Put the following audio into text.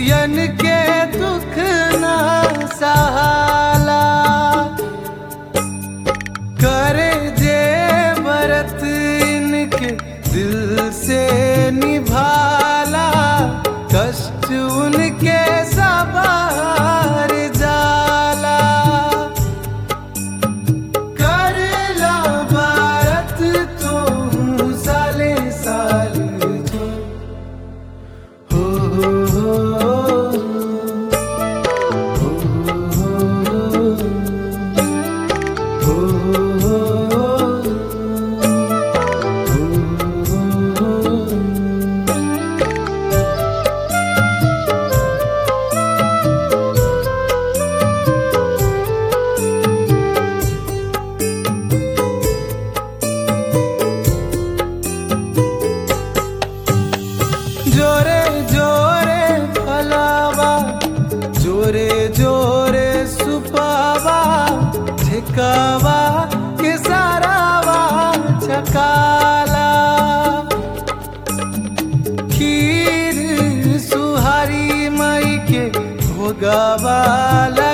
जियन के दुख ना सहाला करे जे बरत इनके दिल से निभाला कष्ट उनके सवार जाला करला भारत तो साले साल जो हो हो हो हो जोरे जोरे फलावा जोरे जोरे सुपावा ठिकावा के सारावा छकाला खीर सुहारी मई के भोगावा